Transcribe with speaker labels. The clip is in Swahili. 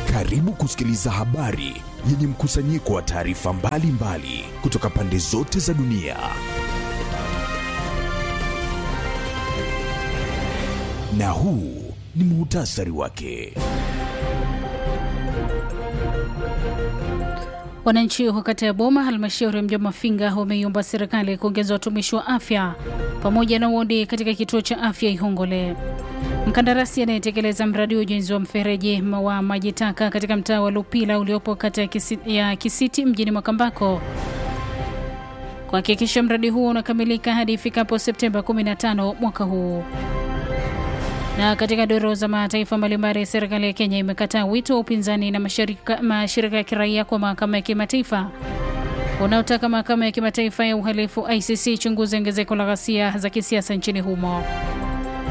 Speaker 1: Karibu kusikiliza habari yenye mkusanyiko wa taarifa mbalimbali kutoka pande zote za dunia. Na huu ni muhtasari wake.
Speaker 2: Wananchi wa kata ya Boma, halmashauri ya mji wa Mafinga, wameiomba serikali kuongeza watumishi wa afya pamoja na wodi katika kituo cha afya Ihongole. Mkandarasi anayetekeleza mradi wa ujenzi wa mfereji wa maji taka katika mtaa wa Lupila uliopo kata ya Kisiti, ya Kisiti mjini Makambako kuhakikisha mradi huo unakamilika hadi ifikapo Septemba 15 mwaka huu. Na katika doro za mataifa mbalimbali, serikali ya Kenya imekataa wito wa upinzani na mashirika, mashirika ya kiraia kwa mahakama ya kimataifa unaotaka mahakama ya kimataifa ya uhalifu ICC chunguze ongezeko la ghasia za kisiasa nchini humo.